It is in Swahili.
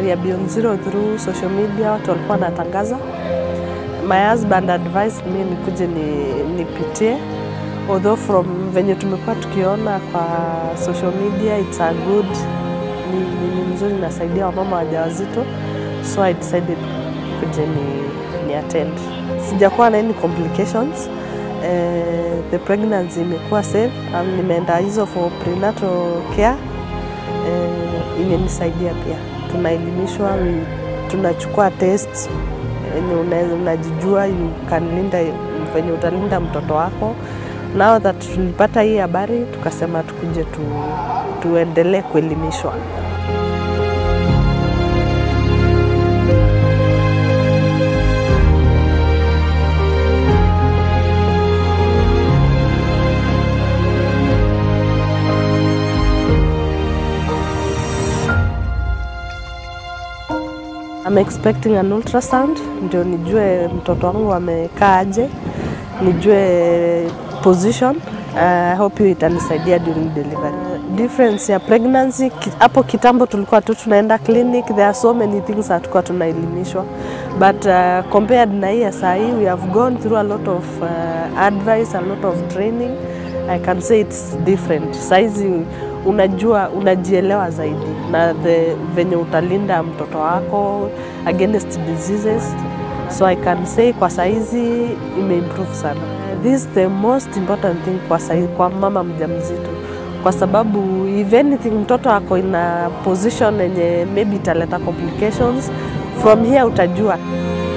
ya Beyond Zero through social media, watu walikuwa wanatangaza. My husband advised me nikuje ni, nipitie although from venye tumekuwa tukiona kwa social media it's a good ni, ni, ni mzuri nasaidia wamama wajawazito so I decided kuje ni, ni attend. Sijakuwa na any complications. Eh, the pregnancy imekuwa safe. Um, nimeenda hizo for prenatal care. Eh, imenisaidia pia. Tunaelimishwa, we- tunachukua tests yenye una- unajijua you can linda venye utalinda mtoto wako. Now that tulipata hii habari tukasema tukuje tu, tuendelee kuelimishwa. I'm expecting an ultrasound ndio nijue mtoto wangu amekaa aje, nijue position. Uh, I hope hiyo itanisaidia during delivery. Difference ya pregnancy ki- hapo kitambo tulikuwa tu tunaenda clinic, there are so many things hatukuwa tunaelimishwa but uh, compared na hii ya saa hii we have gone through a lot of uh, advice, a lot of training. I can say it's different. Saizi unajua unajielewa zaidi na the, venye utalinda mtoto wako against diseases so I can say kwa saizi imeimprove sana. This is the most important thing kwa, saizi, kwa mama mjamzito kwa sababu if anything mtoto ako ina position yenye maybe italeta complications from here utajua